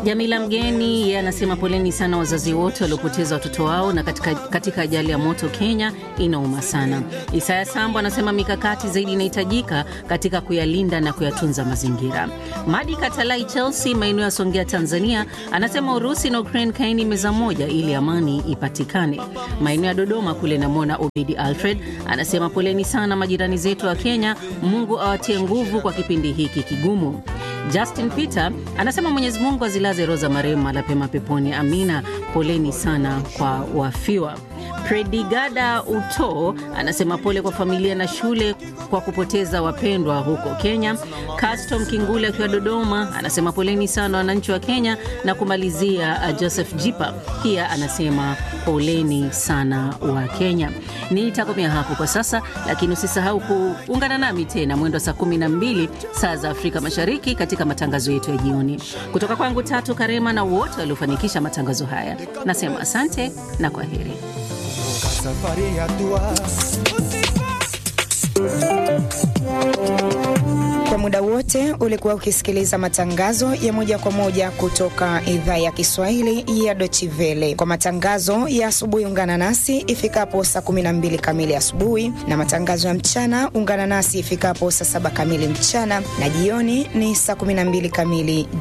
Jamila Mgeni yeye anasema poleni sana wazazi wote waliopoteza watoto wao na katika, katika ajali ya moto Kenya, inauma sana. Isaya Sambo anasema mikakati zaidi inahitajika katika kuyalinda na kuyatunza mazingira. Madi Katalai Chelsea, maeneo ya Songea, Tanzania, anasema Urusi na Ukraine kaini meza moja ili amani ipatikane. Maeneo ya Dodoma kule namwona Obidi Alfred anasema poleni sana majirani zetu wa Kenya, Mungu awatie nguvu kwa kipindi hiki kigumu. Justin Peter anasema Mwenyezi Mungu azilaze roho za marehemu mahali pema peponi, amina. Poleni sana kwa wafiwa. Predigada Uto anasema pole kwa familia na shule kwa kupoteza wapendwa huko Kenya. Custom Kingule akiwa Dodoma anasema poleni sana wananchi wa Kenya, na kumalizia uh, Joseph Jipa pia anasema poleni sana wa Kenya. Nitakomea hapo kwa sasa, lakini usisahau kuungana nami tena mwendo wa saa 12 saa za Afrika Mashariki katika matangazo yetu ya jioni. Kutoka kwangu Tatu Karema na wote waliofanikisha matangazo haya, nasema asante na kwa heri. Safari ya dua. Kwa muda wote ulikuwa ukisikiliza matangazo ya moja kwa moja kutoka idhaa ya Kiswahili ya Deutsche Welle. Kwa matangazo ya asubuhi, ungana nasi ifikapo saa 12 kamili asubuhi, na matangazo ya mchana ungana nasi ifikapo saa saba kamili mchana, na jioni ni saa 12 kamili